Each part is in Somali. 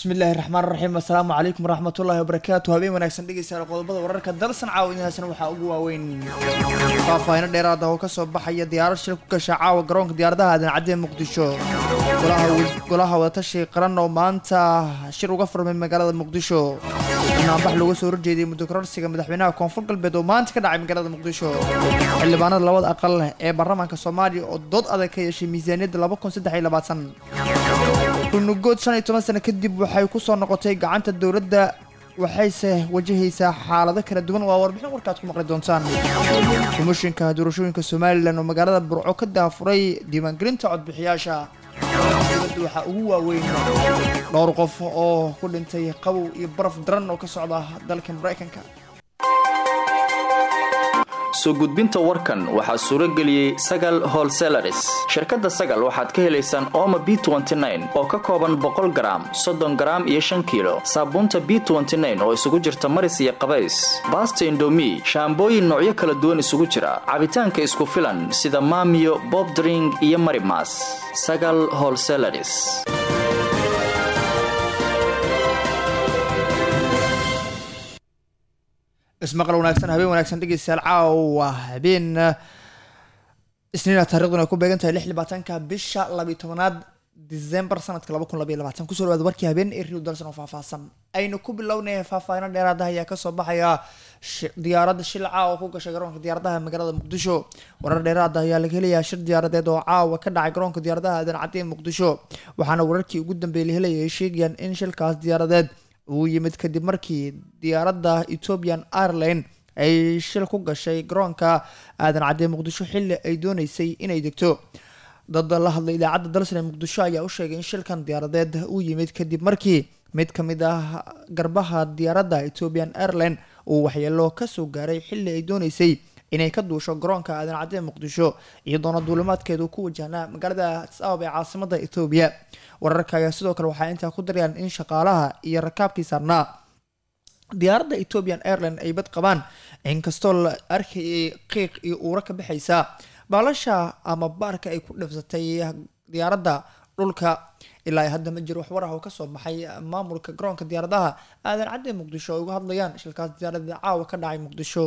bismillahi raxmaan raxiim assalaamu calaykum waraxmatullaahi wabarakaatu habeen wanaagsan dhegeystayaal qodobada wararka dalsan caawinahaasna waxaa ugu waaweyn faahfaahino dheeraada oo kasoo baxaya diyaarad shil ku gasha caawa garoonka diyaaradaha aadan cadee muqdisho golaha wadatashi qaran oo maanta shir uga furmay magaalada muqdisho banaanbax looga soo horjeediyay muddo kororsiga madaxweynaha koonfur galbeed oo maanta ka dhacay magaalada muqdisho xildhibaanada labada aqal ee baarlamaanka soomaaliya oo dood adag ka yeeshay miisaaniyadda laba kun saddex iyo labaatan runugood shan iyo toban sano kadib waxay kusoo noqotay gacanta dowladda waxayse wajahaysaa xaalado kala duwan waa warbixin warkaad ku maqli doontaan komishinka doorashooyinka somalilan oo magaalada burco ka daafuray diiwaangelinta codbixiyaasha dowladda waxaa ugu waaweyn dhowr qof oo ku dhintay qabow iyo baraf daran oo ka socda dalka maraykanka soo gudbinta warkan waxaa suuro geliyey sagal holselaris shirkadda sagal waxaad ka helaysaan ooma b oo ka kooban boqol garaam soddon garaam iyo shan kiilo saabuunta b oo isugu jirta maris iyo qabays baasta indomi shaambooyin noocyo kala duwan isugu jira cabitaanka isku filan sida maamiyo bobdring iyo marimas sagal holselaris ismaqal wanaagsan habeen wanaagsan dhegeystayaal caawa habeen isniina taariikhduna ay ku beegan tahay lix labaatanka bisha labiyo tobanaad december sanadka laba kun labaiyo labaatan kusoo dhawaada warkii habeen ee rio dalson oo faahfaahsan aynu ku bilownay faahfaahino dheeraada ayaa kasoo baxaya diyaaradda shil caawa ku gashay garoonka diyaaradaha magaalada muqdisho warar dheeraada ayaa laga helayaa shir diyaaradeed oo caawa ka dhacay garoonka diyaaradaha aadan cadee muqdisho waxaana wararkii ugu dambeeyay la helaya ay sheegayaan in shilkaas diyaaradeed uu yimid kadib markii diyaaradda ethiopian airline ay shil ku gashay garoonka aadan cadee muqdisho xilli ay dooneysay inay degto dad la hadlay idaacadda dalsan ee muqdisho ayaa u sheegay in shilkan diyaaradeed uu yimid kadib markii mid ka mid ah garbaha diyaaradda ethiopian airline uu waxyeelo kasoo gaaray xilli ay dooneysay inay ka duusho garoonka aadan cadee muqdisho iyadoona duulimaadkeedu ku wajahnaa magaalada addis ababa ee caasimada ethoobiya wararka ayaa sidoo kale waxaa intaa ku darayaan in shaqaalaha iyo rakaabkii saarnaa diyaaradda ethiopian airline ay bad qabaan inkastoo la arkayay qiiq iyo uuro ka baxaysa baalasha ama baarka ay ku dhifsatay diyaaradda dhulka ilaa hadda ma jiro wax war ah oo kasoo baxay maamulka garoonka diyaaradaha aadan cadee muqdisho ay uga hadlayaan shilkaas diyaaradda caawa ka dhacay muqdisho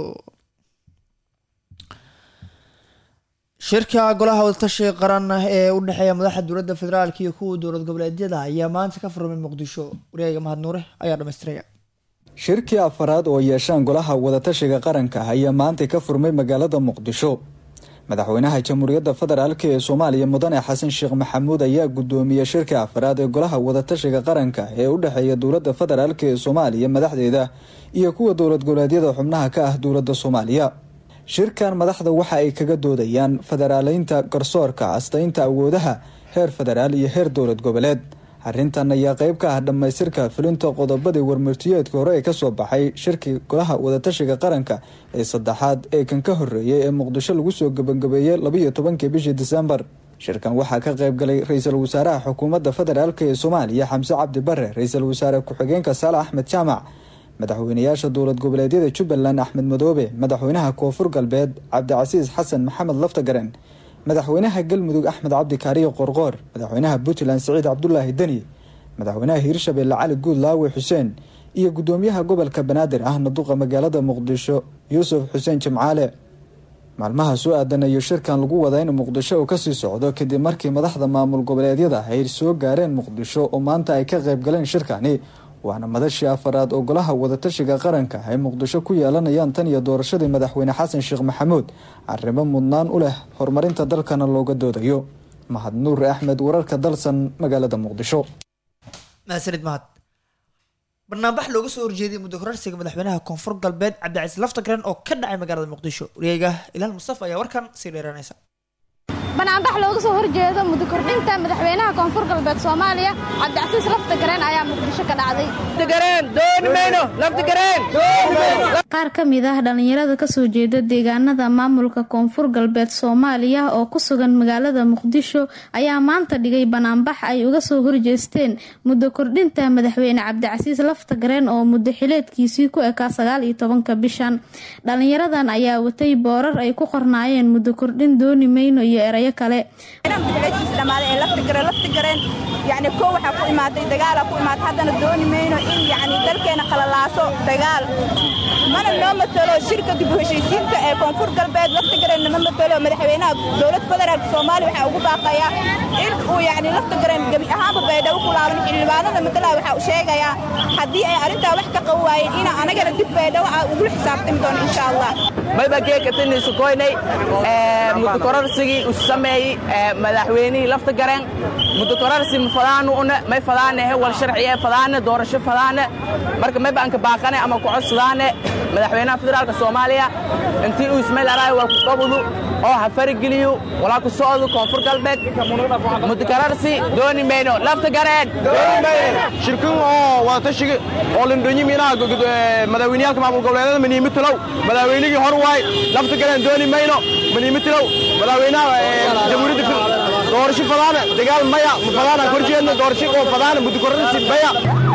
shirka golaha wadatashiga qaran ee u dhexeeya madaxda dowladda federaalk iyo kuwa dowlad goboleedyada ayaa maanta ka furmay muqdisho wareega mahad nuure ayaa dhamaystiraya shirkii afaraad oo yeeshaan golaha wadatashiga qaranka ayaa maanta ka furmay magaalada muqdisho madaxweynaha jamhuuriyadda federaalk ee soomaaliya mudane xasan sheekh maxamuud ayaa gudoomiyey shirkii afaraad ee golaha wadatashiga qaranka ee u dhexeeya dowladda federaalk ee soomaaliya madaxdeeda iyo kuwa dowlad goboleedyada xubnaha ka ah dowladda soomaaliya shirkan madaxda waxa ay kaga doodayaan federaaleynta garsoorka astaynta awoodaha heer federaal iyo heer dowlad goboleed arrintan ayaa qeyb ka ah dhammaystirka fulinta qodobadii warmartiyeedka hore ee kasoo baxay shirkii golaha wadatashiga qaranka ee saddexaad ee kan ka horeeyay ee muqdisho lagu soo gabagabeeyey labaiyo tobankii bishii disembar shirkan waxaa ka qayb galay ra-iisul wasaaraha xukuumadda federaalk ee soomaaliya xamse cabdi bare ra-iisul wasaare ku-xigeenka saale axmed jaamac madaxweynayaasha dowlad goboleedyada jubbaland axmed madoobe madaxweynaha koonfur galbeed cabdicasiis xasan maxamed laftagaren madaxweynaha galmudug axmed cabdi kaariyo qorqoor madaxweynaha puntland siciid cabdulaahi deni madaxweynaha hiirshabelle cali guud laawe xuseen iyo gudoomiyaha gobolka banaadir ahna duqa magaalada muqdisho yuusuf xuseen jimcaale maalmaha soo aadan ayuu shirkan lagu wadaa in muqdisho uu kasii socdo kadib markii madaxda maamul goboleedyada ay soo gaareen muqdisho oo maanta ay ka qayb galeen shirkani waana madashii afaraad oo golaha wadatashiga qaranka ay muqdisho ku yeelanayaan tan iyo doorashadii madaxweyne xasan sheekh maxamuud arrimo mudnaan u leh horumarinta dalkana looga doodayo mahad nuur axmed wararka dalsan magaalada muqdisho mahadsanid mahad banaanbax looga soo horjeeday muddo kororsiga madaxweynaha koonfur galbeed cabdicasiis laftagren oo ka dhacay magaalada muqdisho wareega ilaal mustafa ayaa warkan sii dheeranaysa banaanbax looga soo horjeedo muddo kordhinta madaxweynaha koonfur galbeed soomaaliya cabdicasiis laftagareen ayaa muqdisho ka dhacday qaar ka mid ah dhallinyarada kasoo jeeda deegaanada maamulka koonfur galbeed soomaaliya oo ku sugan magaalada muqdisho ayaa maanta dhigay banaanbax ay uga soo horjeesteen muddo kordhinta madaxweyne cabdicasiis laftagareen oo muddo xileedkiisii ku ekaa sagaal iyo tobanka bishan dhallinyaradan ayaa watay boorar ay ku qornaayeen muddo kordhin dooni mayno iyo erayo kale yacni kow waxaa ku imaatay dagaalaa ku imaatay haddana dooni mayno in yacni dalkeenna qalalaaso dagaal mana noo matalo shirka dib u heshiisiinta ee koonfur galbeed laftigareen nama matalo madaxweynaha dowlad federaalk soomaaliya waxaa ugu baaqayaa in uu yacni laftigareen gebi ahaanba baydhabo ku laaban xildhibaanada matalaha waxaa u sheegayaa haddii ay arrintaa wax ka qaban waayeen ina anagana dib baydhabo aa ugula xisaabtami doono insha allah mayba geekatinisu koynay mudukorarsigii u sameeyey madaxweynihii lafta gareen mudukorarsi ma fadaanu una may fadaanehe wal sharciye fadaane doorasho fadaane marka mayba anka baaqane ama ku codsadaane madaxweynaha federaalka soomaaliya intii uu ismail araay wal ku qabudu oo ha farigeliyo walaa ku socdo koonfur galbeed mudukorarsi dooni mayno lafta gareen shirkin oo wadatashiga oo lindhonyi miinaha madaxweyneyaalka maamul goboleedyada maniimitilow madaxweynigii hor waay lafta galeen dooni mayno maniimitilow madaxweynaha jamhuuriyadda doorasho fadaana dagaal maya ma fadaana korjeedna doorasho oo fadaana mudukorarsi maya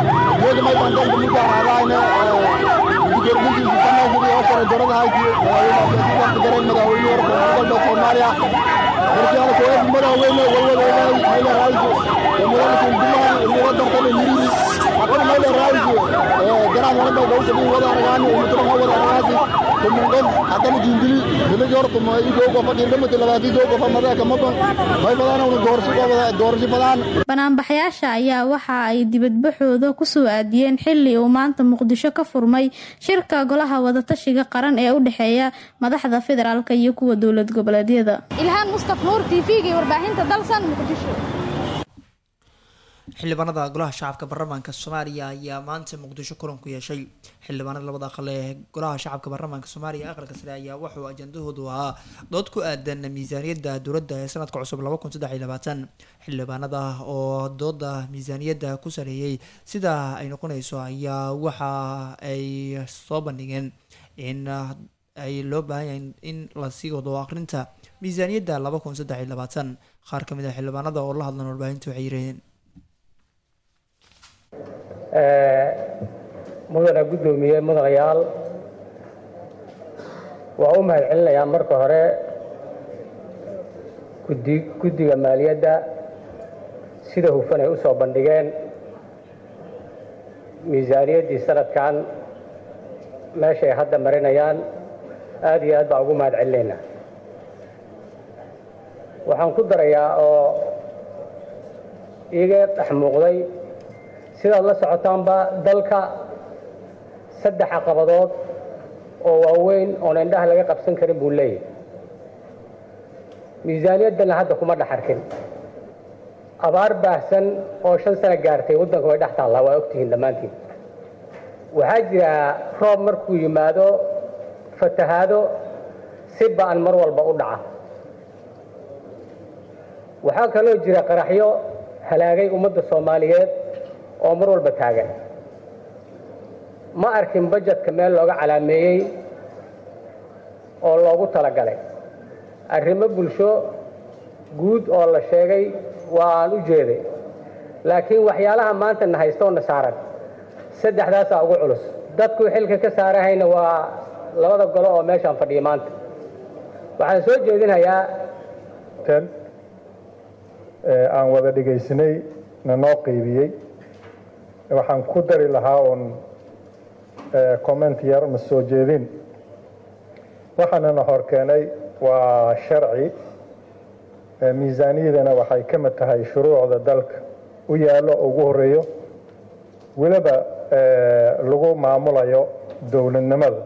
banaanbaxyaasha ayaa waxa ay dibadbaxooda kusoo aadiyeen xili uu maanta muqdisho ka furmay shirka golaha wadatashiga qaran ee u dhexeeya madaxda federaalk iyo kuwa dowlad goboleedyada ilhaan mustaf nuur t v-ga iyo warbaahinta dalsan muqdisho xildhibaanada golaha shacabka baarlamaanka soomaaliya ayaa maanta muqdisho kulan ku yeeshay xildhibaanada labada aqal ee golaha shacabka baarlamaanka soomaaliya aqalka sare ayaa wuxuu ajandahoodu ahaa dood ku aadan miisaaniyadda dowladda ee sanadka cusub laba kun saddex iyo labaatan xildhibaanada oo dooda miisaaniyadda ku sareeyay sida ay noqonayso ayaa waxa ay soo bandhigeen in ay loo baahan yahay in lasii wado aqrinta miisaaniyadda laba kun saddex iyo labaatan qaar ka mid ah xildhibaanada oo la hadlan warbaahinta waxay yiraheen mudana guddoomiye mudanayaal waa u mahad celinayaa marka hore gudi guddiga maaliyadda sida hufan ay u soo bandhigeen miisaaniyaddii sanadkan meesha ay hadda marinayaan aad iyo aad baa ugu mahad celinaynaa waxaan ku darayaa oo iiga dhex muuqday sidaad la socotaanba dalka saddex caqabadood oo waaweyn oon indhaha laga qabsan karin buu leeyahay miisaaniyaddana hadda kuma dhex arkin abaar baahsan oo shan sano gaartay waddanka way dhex taallaa waa ogtihiin dhammaantiin waxaa jira roob markuu yimaado fatahaado si ba'an mar walba u dhaca waxaa kaloo jira qaraxyo halaagay ummadda soomaaliyeed oo mar walba taagan ma arkin bajetka meel looga calaameeyey oo loogu talagalay arrimo bulsho guud oo la sheegay waa aan u jeeday laakiin waxyaalaha maanta na haystooo na saaran saddexdaasaa ugu culus dadku xilka ka saarahayna waa labada golo oo meeshaan fadhiya maanta waxaan soo jeedinayaa aan wada dhegaysanay na noo qeybiyey waxaan ku dari lahaa uun comment yar ma soo jeedin waxaanana hor keenay waa sharci miisaaniyadana waxay ka mid tahay shuruucda dalka u yaallo ugu horeeyo weliba lagu maamulayo dowladnimada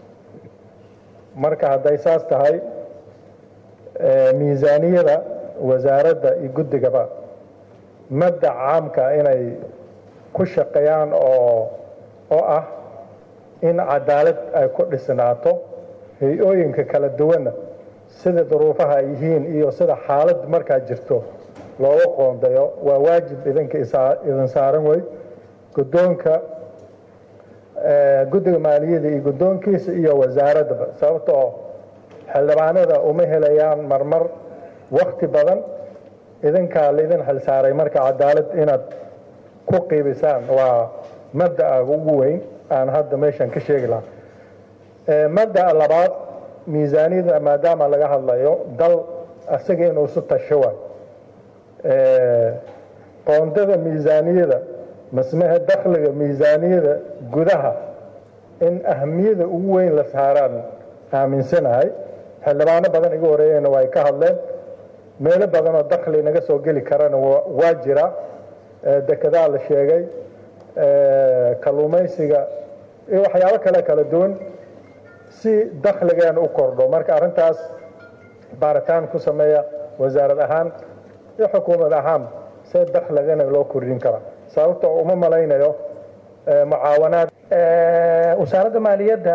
marka hadday saas tahay miisaaniyada wasaaradda iyo guddigaba mabdac caamka inay ku shaqeeyaan oo oo ah in cadaalad ay ku dhisnaato hay-ooyinka kala duwanna sida duruufaha ay yihiin iyo sida xaalad markaa jirto looga qoondayo waa waajib idinka idin saaran wey guddoonka guddiga maaliyadda iyo guddoonkiisa iyo wasaaraddaba sababta oo xildhibaanada uma helayaan marmar wakti badan idinkaa laydin xilsaaray marka cadaalad inaad ku qiibisaan waa mabda'a ugu weyn aan hadda meeshan ka sheegi lahaa mabda'a labaad miisaaniyada maadaama laga hadlayo dal isaga inuu isu tasho waay qoondada miisaaniyada masmehe dakhliga miisaaniyada gudaha in ahmiyada ugu weyn la saaraan aaminsanahay xildhibaano badan iga horeeyeyna waa ay ka hadleen meelo badan oo dakhli naga soo geli karana waa jira dekedaa la sheegay kalluumaysiga iyo waxyaabo kale kala duwan si dakhligeena u kordho marka arrintaas baaritaan ku sameeya wasaarad ahaan iyo xukuumad ahaan see dakhligana loo kordhin karaa sababtoo uma malaynayo mucaawanaad wasaaradda maaliyadda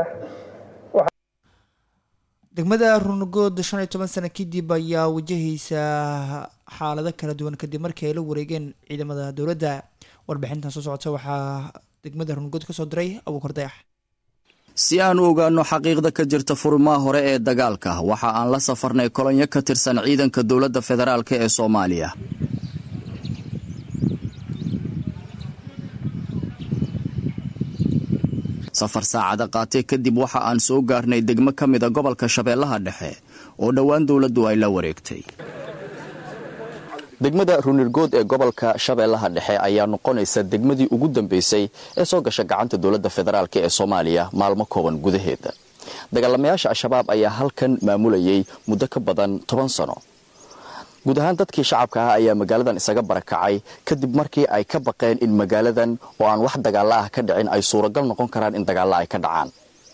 degmada runugood shan iyo toban sano kadib ayaa wajahaysa xaalado kala duwan kadib markii ay la wareegeen ciidamada dowladda warbixintan soo socota waxaa degmada runugood kasoo diray abuukar dayax si aan u ogaano xaqiiqda ka jirta furimaha hore ee dagaalka waxa aan la safarnay kolonyo ka tirsan ciidanka dowladda federaalk ee soomaaliya safar saacada qaatee kadib waxa aan soo gaarnay degmo ka mida gobolka shabeellaha dhexe oo dhowaan dowladdu ay la wareegtay degmada runirgood ee gobolka shabeellaha dhexe ayaa noqonaysa degmadii ugu dambeysay ee soo gasha gacanta dowladda federaalk ee soomaaliya maalmo kooban gudaheeda dagaalamayaasha al-shabaab ayaa halkan maamulayay muddo ka badan toban sano guud ahaan dadkii shacabka ah ayaa magaaladan isaga barakacay kadib markii ay ka baqeen in magaaladan oo aan wax dagaalla ah ka dhicin ay suuragal noqon karaan in dagaalla ay ka dhacaan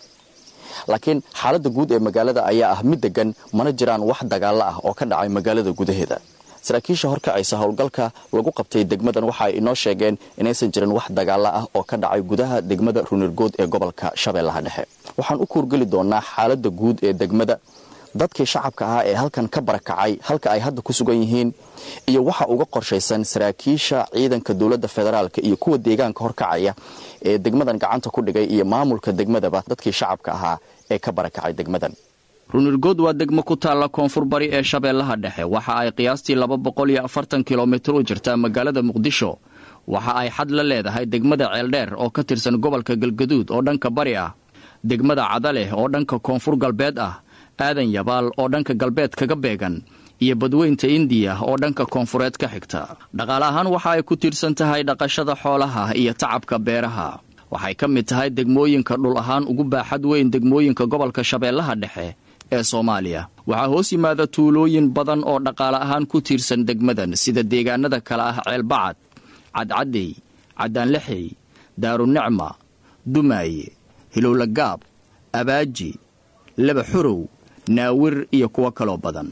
laakiin xaaladda guud ee magaalada ayaa ah mid degan mana jiraan wax dagaalla ah oo ka dhacay magaalada gudaheeda saraakiisha horkacaysa howlgalka lagu qabtay degmadan waxa ay inoo sheegeen inaysan jirin wax dagaalla ah oo ka dhacay gudaha degmada runirgood ee gobolka shabeellaha dhexe waxaan u kuurgeli doonaa xaaladda guud ee degmada dadkii shacabka ahaa ee halkan ka barakacay halka ay hadda ku sugan yihiin iyo waxa uga qorshaysan saraakiisha ciidanka dowladda federaalk iyo kuwa deegaanka horkacaya ee degmadan gacanta ku dhigay iyo maamulka degmadaba dadkii shacabka ahaa ee ka barakacay degmadan runirgood waa degmo ku taalla koonfur bari ee shabeellaha dhexe waxa ay qiyaastii laba boqol iyo afartan kilomitir u jirtaa magaalada muqdisho waxa ay xad la leedahay degmada ceeldheer oo ka tirsan gobolka galgaduud oo dhanka bari ah degmada cadaleh oo dhanka koonfur galbeed ah aadan yabaal oo dhanka galbeed kaga beegan iyo badweynta indiya oo dhanka koonfureed ka xigta dhaqaale ahaan waxa ay ku tiirsan tahay dhaqashada xoolaha iyo tacabka beeraha waxay ka mid tahay degmooyinka dhul ahaan ugu baaxad weyn degmooyinka gobolka shabeellaha dhexe ee soomaaliya waxaa hoos yimaada tuulooyin badan oo dhaqaale ahaan ku tiirsan degmadan sida deegaanada kale ah ceelbacad cadcaddey caddaanlexey daarunicma dumaaye hilowlagaab abaaji laba xurow naawir iyo kuwo kaloo badan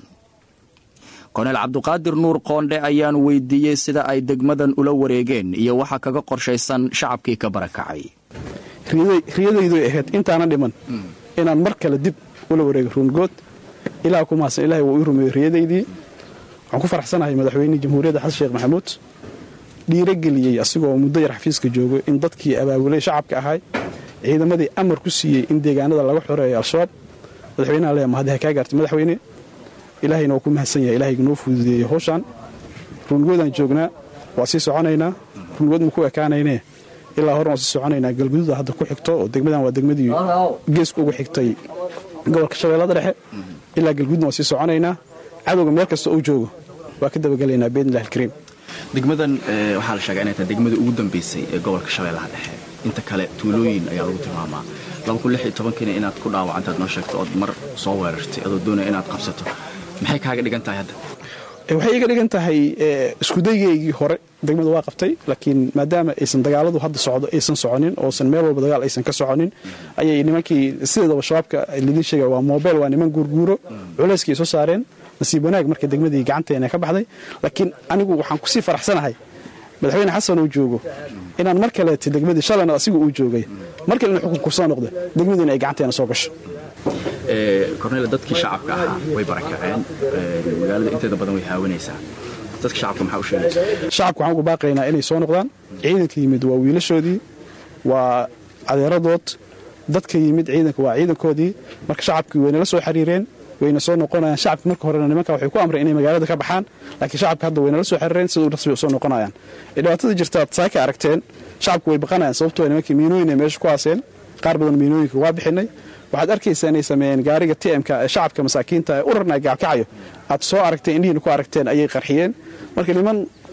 konel cabduqaadir nuur qoondhe ayaan weydiiyey sida ay degmadan ula wareegeen iyo waxa kaga qorshaysan shacabkii ka barakacay riyadayduy ahayd intaana dhiman inaan mar kale dib ula wareego ruungood ilaa ku mahadsan ilahay wuu ii rumeeyey riyadaydii waxaan ku faraxsanahay madaxweynihii jamhuuriyadda xasan sheekh maxamuud dhiirageliyey asigoo muddo yar xafiiska joogo in dadkii abaabulay shacabka ahay ciidamadii amar ku siiyey in deegaanada laga xoreeyo al-shabaab madaxweynaha leema haddi ha kaa gaartay madaxweyne ilaahayna waa ku mahadsan yahay ilahayga noo fududeeyey howshaan ruungoodaan joognaa waa sii soconaynaa ruungood ma ku ekaanaynee ilaa horan waa sii soconaynaa galgududa hadda ku xigto oo degmadan waa degmadii geeska ugu xigtay gobolka shabeellada dhexe ilaa galgududna waa sii soconaynaa cadowga meel kasta uu joogo waa ka dabagelaynaa biidnillahi alkariim degmadan waxaa la sheegaa inay tahay degmadii ugu dambeysay ee gobolka shabeellaha dhexe inta kale tuulooyin ayaa lagu tilmaamaa kiina inaad ku dhaawacantaad noo sheegto ood mar soo weerartay adoo doonaya inaad qabsato maxay kaaga dhigan tahay hadda waxay iga dhigan tahay iskudaygeygii hore degmada waa qabtay laakiin maadaama aysan dagaaladu hadda socdo aysan soconin oosan meel walba dagaal aysan ka soconin ayay nimankii sideedaba shabaabka lidin sheega waa moobeyl waa niman guurguuro culayskay soo saareen nasiib wanaag marka degmadii gacanteena ka baxday laakiin anigu waxaan kusii faraxsanahay madaxweyne xasan uu joogo inaan mar kaleeta degmadii shalayna asiga uu joogay mar kale ina xukunku soo noqda degmadiina ay gacanteena soo gasho korneyla dadkii shacabka ahaa way barakaceen magaalada inteeda badan way haawanaysaa dadka shacabka maxaa u sheegaysa shacabka waxaan ugu baaqaynaa inay soo noqdaan ciidanka yimid waa wiilashoodii waa adeeradood dadka yimid ciidanka waa ciidankoodii marka shacabkii waynala soo xiriireen wayna soo noqonayaan shacabka marka horena nimanka waxay ku amreen inay magaalada ka baxaan laakiin shacabka hadda waynala soo xiriireen sida u rasmi soo noqonayaan dhibaatada jirtaad saaka aragteen shacabku way baqanayaan sababtoo nimankii miinooyin ay meesha ku haaseen qaar badan miinooyinka waa bixinay waxaad arkaysaa inay sameeyeen gaariga tmka ee shacabka masaakiinta ee urarna gaalkacayo aad soo aragteen indhihiina ku aragteen ayay qarxiyeen marka niman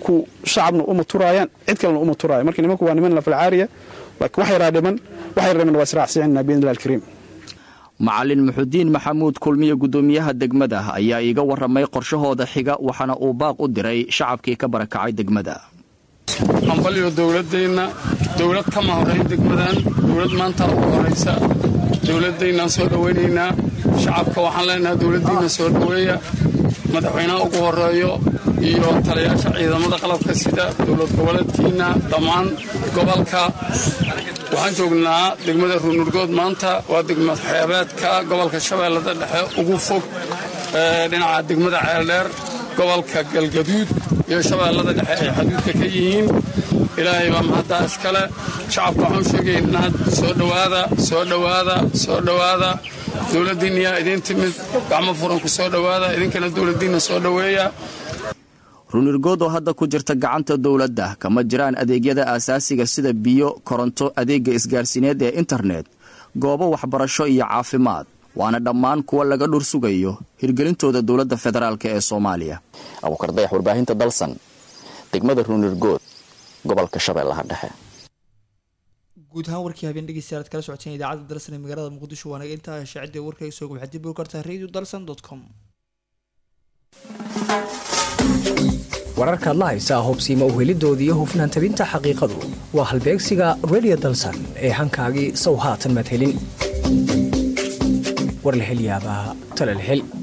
nimanku shacabna uma turaayaan cid kalena uma turaayan marka nimanku waa niman lafalcaariya laakiin wax yaraa dhiman wax yar dhiman waa israacsicinaa biidnillahi alkariim macalin muxudiin maxamuud kulmiye guddoomiyaha degmada ayaa iiga warramay qorshahooda xiga waxaana uu baaq u diray shacabkii ka barakacay degmada hambalyo dowladeenna dowlad kama horayn degmadan dowlad maanta ugu horaysa dowladdaynaan soo dhowaynaynaa shacabka waxaan leenahay dowladdiinna soo dhoweeya madaxweynaha ugu horeeyo iyo taliyaasha ciidamada qalabka sida dowlad goboleedkiinna dhammaan gobolka waxaan joognaa degmada ruunurgood maanta waa degma xeebeedka gobolka shabeellada dhexe ugu fog dhinaca degmada ceeldheer gobolka galgaduud iyo shabeellada dhexe ay xaduudka ka yihiin ilaahay baa mahaddaa iskale shacabka waxaan u sheegaynaa soo dhowaada soo dhowaada soo dhowaada dowladdiinniyaa idiin timid gacmo furan ku soo dhowaada idinkana dowladdiinna soo dhoweeya runirgood oo hadda ku jirta gacanta dowladda kama jiraan adeegyada aasaasiga sida biyo koronto adeegga isgaarsiineed ee internet goobo waxbarasho iyo caafimaad waana dhammaan kuwa laga dhur sugayo hirgelintooda dowladda federaalk ee soomaaliya abuukar dayax warbaahinta dalsan degmada runirgood gobolka shabeellaha dhexe guud ahaan warkii habeen dhegeystayaal aad kala socoteen idaacadda dalsan ee magaalada muqdisho waanaga intaa shaacidda warkayga soo waxaad dib u kartaa radio dalsan dot com wararkaad la haysaa hubsiima uhelidoodii iyo hufnaan tabinta xaqiiqadu waa halbeegsiga radio dalsan ee hankaagii sow haatan madhelin war la hel yaabaa tala la hel